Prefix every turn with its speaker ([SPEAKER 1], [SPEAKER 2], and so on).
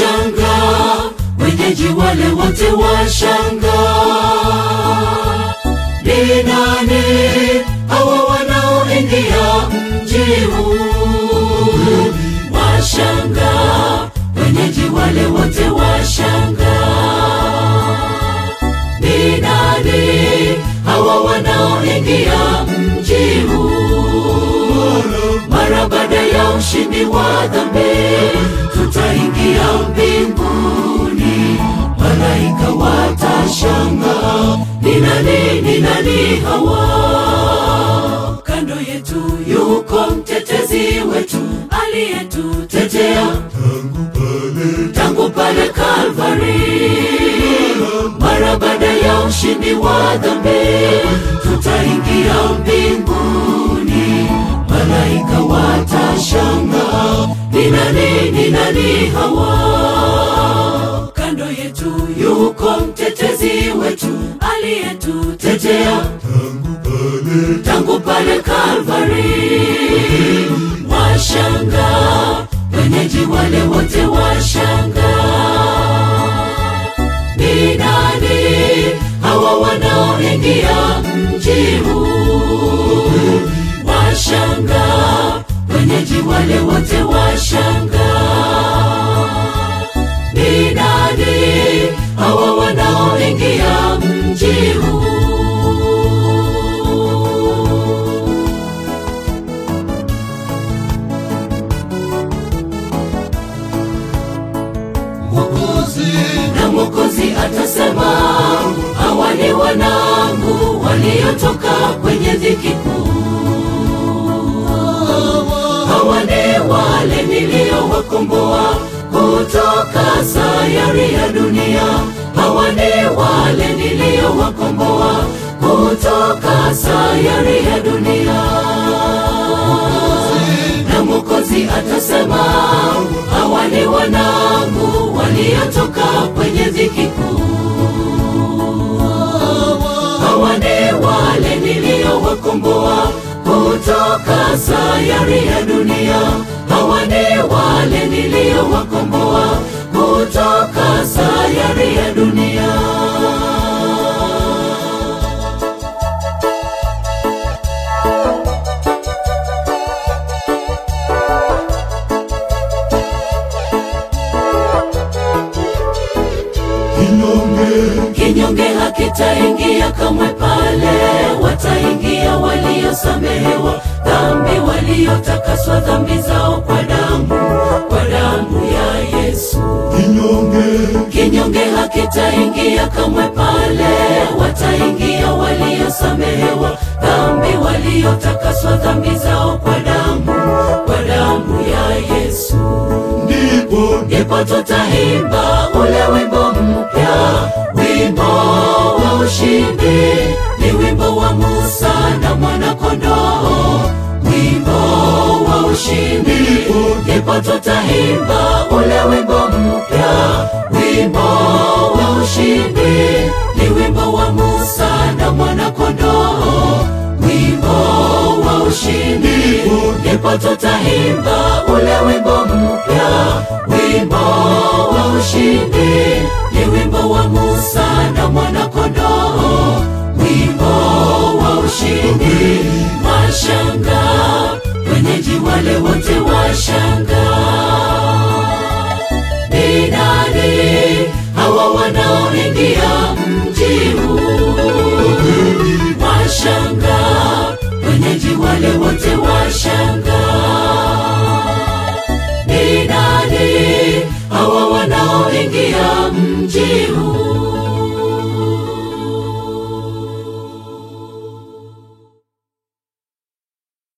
[SPEAKER 1] washanga, wenyeji wale wote washanga. Ni nani hawa wanaoingia mji huu? Washanga, wenyeji wale wote washanga. Ni nani hawa wanaoingia mji huu? Mara baada ya ushindi wa dhambi, tutaingia mbinguni, malaika watashanga. Ni nani, ni nani hawa? Kando yetu yuko mtetezi wetu aliyetutetea tangu pale Kalvari. Mara baada ya ushindi wa dhambi, tutaingia mbinguni, malaika watashanga. Ni nani, ni nani hawa? Kando yetu yuko mtetezi wetu aliyetutetea tangu pale Kalvari. Washanga, wenyeji wale wote washanga. Ni nani hawa wanaoingia mji huu? Washanga, wenyeji wale wote washanga. Ni nani hawa wanaoingia mji huu?
[SPEAKER 2] Mwokozi,
[SPEAKER 1] na Mwokozi atasema, hawa ni wanangu waliotoka kwenye dhiki kuu. Hawa ni wale niliowakomboa kutoka sayari ya dunia. Hawa ni wale niliowakomboa kutoka sayari ya dunia na Mwokozi atasema, hawa ni wanangu waliotoka kwenye dhiki kuu. Hawa ni wale niliowakomboa kutoka sayari ya dunia. Hawa ni wale niliowakomboa kutoka sayari ya dunia.
[SPEAKER 2] kinyonge,
[SPEAKER 1] Kinyonge hakitaingia kamwe pale, wataingia waliosamehewa dhambi, waliotakaswa dhambi zao kwa damu, kwa damu ya Yesu.
[SPEAKER 2] kinyonge,
[SPEAKER 1] Kinyonge hakitaingia kamwe pale, wataingia waliosamehewa dhambi, waliotakaswa dhambi zao kwa damu, kwa damu ya Yesu
[SPEAKER 2] ndipo
[SPEAKER 1] ndipo tutaimba ule wimbo mpya, wimbo wa ushindi. Ni wimbo wa Musa na mwanakondoo, wimbo wa ushindi. Ndipo tutaimba ule wimbo mpya, wimbo wa ushindi. Ni wimbo wa Musa na mwanakondoo, wimbo wa ushindi. Ndipo tutaimba ule wimbo mpya, wimbo wa ushindi. Ni wimbo wa Musa na mwanakondoo, wimbo wa ushindi. Washanga, wenyeji wale wote washanga. Ni nani hawa wanaoingia mji huu? Washanga, wenyeji wale wote washanga. Ni nani hawa wanaoingia mji huu?